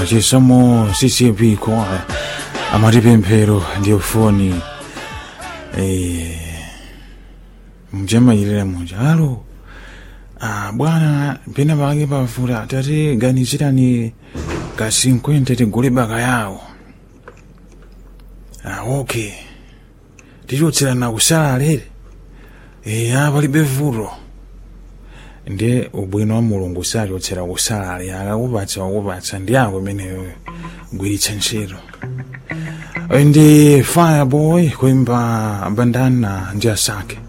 chisomo ccp kwaya amati pemphero ndi ufoni eh, mjamayirira muja alo ah, bwana pena pake pafuta tati ganizirani ka 50 tigule baka yawo ah, okay tichotserana kusala lere e, ah, palibe vuto ndiye ubwino wa mulungu sachotsera kusalale akakupatsa wakupatsa ndi ako imeneyo gwiritsa ntchito ndi fireboy kuimba bandana ndi asake